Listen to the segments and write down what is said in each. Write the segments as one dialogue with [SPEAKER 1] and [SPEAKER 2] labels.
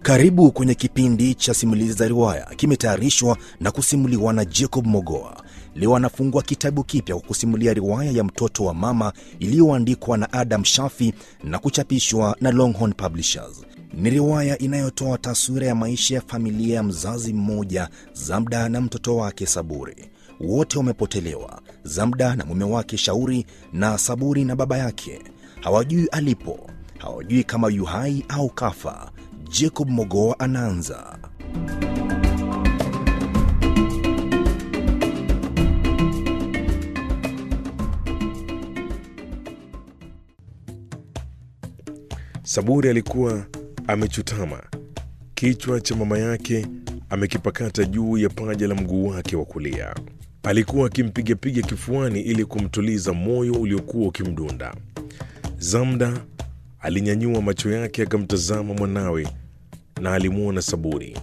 [SPEAKER 1] Karibu kwenye kipindi cha simulizi za riwaya, kimetayarishwa na kusimuliwa na Jacob Mogoa. Leo anafungua kitabu kipya kwa kusimulia riwaya ya mtoto wa mama iliyoandikwa na Adam Shafi na kuchapishwa na Longhorn Publishers. Ni riwaya inayotoa taswira ya maisha ya familia ya mzazi mmoja, Zamda na mtoto wake Saburi. Wote wamepotelewa, Zamda na mume wake Shauri, na Saburi na baba yake. Hawajui alipo, hawajui kama yu hai au kafa. Jacob Mogoa anaanza.
[SPEAKER 2] Saburi alikuwa amechutama, kichwa cha mama yake amekipakata juu ya paja la mguu wake wa kulia. Alikuwa akimpigapiga kifuani ili kumtuliza moyo uliokuwa ukimdunda. Zamda alinyanyua macho yake akamtazama mwanawe na alimwona Saburi.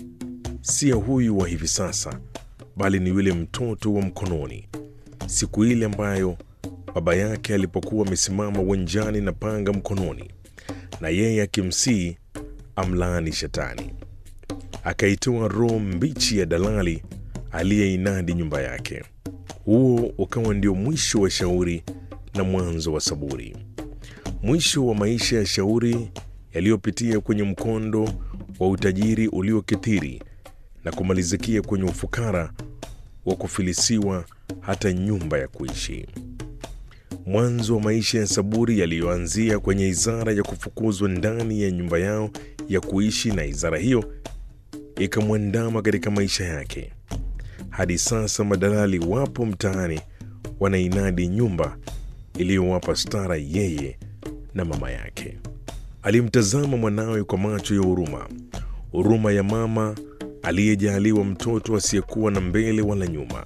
[SPEAKER 2] Siya huyu wa hivi sasa, bali ni yule mtoto wa mkononi, siku ile ambayo baba yake alipokuwa amesimama uwanjani na panga mkononi, na yeye akimsihi amlaani Shetani. Akaitoa roho mbichi ya dalali aliyeinadi nyumba yake. Huo ukawa ndio mwisho wa Shauri na mwanzo wa Saburi, mwisho wa maisha ya Shauri yaliyopitia kwenye mkondo wa utajiri uliokithiri na kumalizikia kwenye ufukara wa kufilisiwa hata nyumba ya kuishi. Mwanzo wa maisha ya Saburi yaliyoanzia kwenye izara ya kufukuzwa ndani ya nyumba yao ya kuishi, na izara hiyo ikamwandama katika maisha yake hadi sasa. Madalali wapo mtaani wanainadi nyumba iliyowapa stara yeye na mama yake. Alimtazama mwanawe kwa macho ya huruma, huruma ya mama aliyejaaliwa mtoto asiyekuwa na mbele wala nyuma.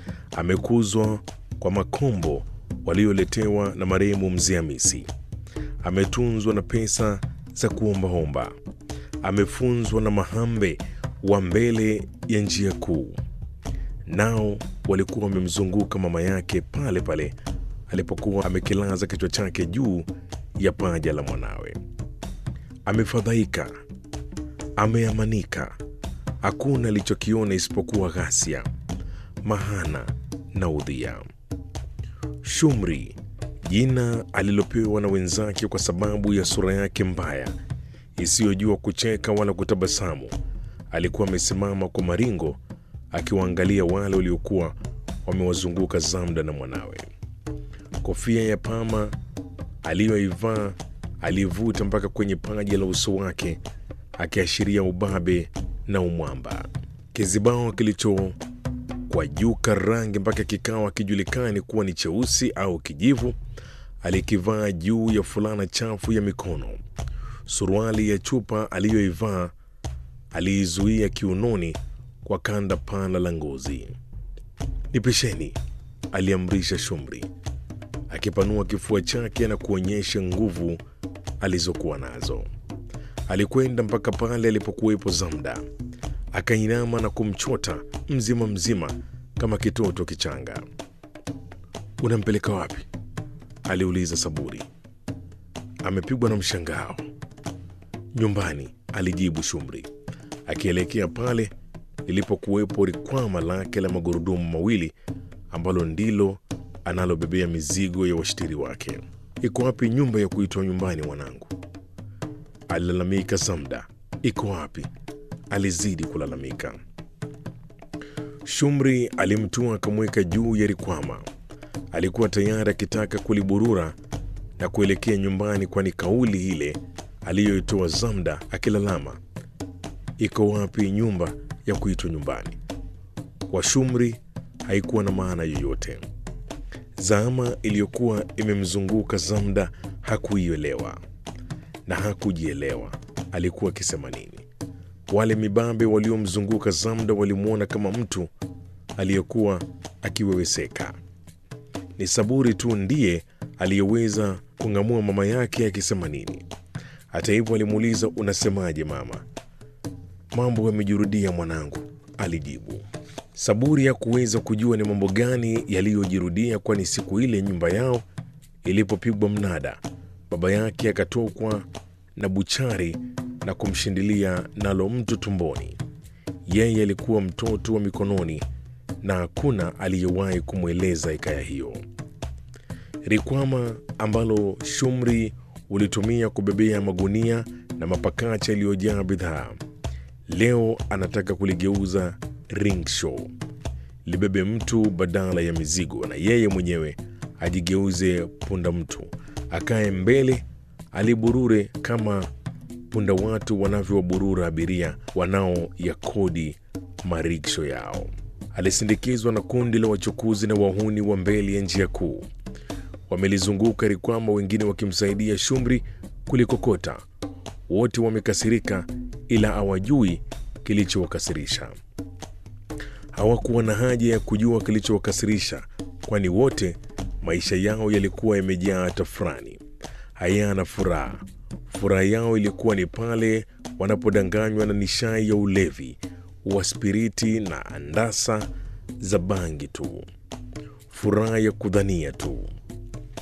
[SPEAKER 2] Amekuzwa kwa makombo walioletewa na marehemu mzee Hamisi. Ametunzwa na pesa za kuombaomba. Amefunzwa na mahambe wa mbele ya njia kuu. Nao walikuwa wamemzunguka mama yake pale pale alipokuwa amekilaza kichwa chake juu ya paja la mwanawe. Amefadhaika, ameamanika. Hakuna alichokiona isipokuwa ghasia, mahana na udhia. Shumri, jina alilopewa na wenzake kwa sababu ya sura yake mbaya isiyojua kucheka wala kutabasamu, alikuwa amesimama kwa maringo akiwaangalia wale waliokuwa wamewazunguka Zamda na mwanawe. Kofia ya pama aliyoivaa alivuta mpaka kwenye paja la uso wake, akiashiria ubabe na umwamba. Kizibao kilicho kwa juka rangi mpaka kikawa kijulikani kuwa ni cheusi au kijivu, alikivaa juu ya fulana chafu ya mikono. Suruali ya chupa aliyoivaa aliizuia kiunoni kwa kanda pana la ngozi. Nipisheni, aliamrisha Shumri akipanua kifua chake na kuonyesha nguvu alizokuwa nazo. Alikwenda mpaka pale alipokuwepo Zamda, akainama na kumchota mzima mzima kama kitoto kichanga. Unampeleka wapi? aliuliza Saburi. Amepigwa na mshangao. Nyumbani, alijibu Shumri akielekea pale lilipokuwepo rikwama lake la magurudumu mawili ambalo ndilo analobebea mizigo ya washtiri wake. Iko wapi nyumba ya kuitwa nyumbani, mwanangu? alilalamika Zamda. Iko wapi? alizidi kulalamika. Shumri alimtua akamweka juu ya rikwama. Alikuwa tayari akitaka kuliburura na kuelekea nyumbani, kwani kauli ile aliyoitoa Zamda akilalama, iko wapi nyumba ya kuitwa nyumbani, kwa Shumri haikuwa na maana yoyote. Zama iliyokuwa imemzunguka Zamda hakuielewa na hakujielewa alikuwa akisema nini. Wale mibabe waliomzunguka Zamda walimwona kama mtu aliyekuwa akiweweseka. Ni Saburi tu ndiye aliyeweza kung'amua mama yake akisema nini. Hata hivyo, alimuuliza unasemaje mama? Mambo yamejirudia mwanangu, alijibu. Saburi hakuweza kujua ni mambo gani yaliyojirudia, kwani siku ile nyumba yao ilipopigwa mnada, baba yake akatokwa na buchari na kumshindilia nalo mtu tumboni. Yeye alikuwa mtoto wa mikononi na hakuna aliyewahi kumweleza hikaya hiyo. Rikwama ambalo Shumri ulitumia kubebea magunia na mapakacha yaliyojaa bidhaa, leo anataka kuligeuza ringshaw, libebe mtu badala ya mizigo, na yeye mwenyewe ajigeuze punda mtu, akae mbele, aliburure kama punda watu wanavyowaburura abiria wanaoyakodi mariksho yao. Alisindikizwa na kundi la wachukuzi na wahuni wa mbele ya njia kuu. Wamelizunguka Rikwama, wengine wakimsaidia Shumri kulikokota. Wote wamekasirika, ila hawajui kilichowakasirisha. Hawakuwa na haja ya kujua kilichowakasirisha, kwani wote maisha yao yalikuwa yamejaa tafrani, hayana furaha. Furaha yao ilikuwa ni pale wanapodanganywa na nishai ya ulevi wa spiriti na andasa za bangi tu, furaha ya kudhania tu.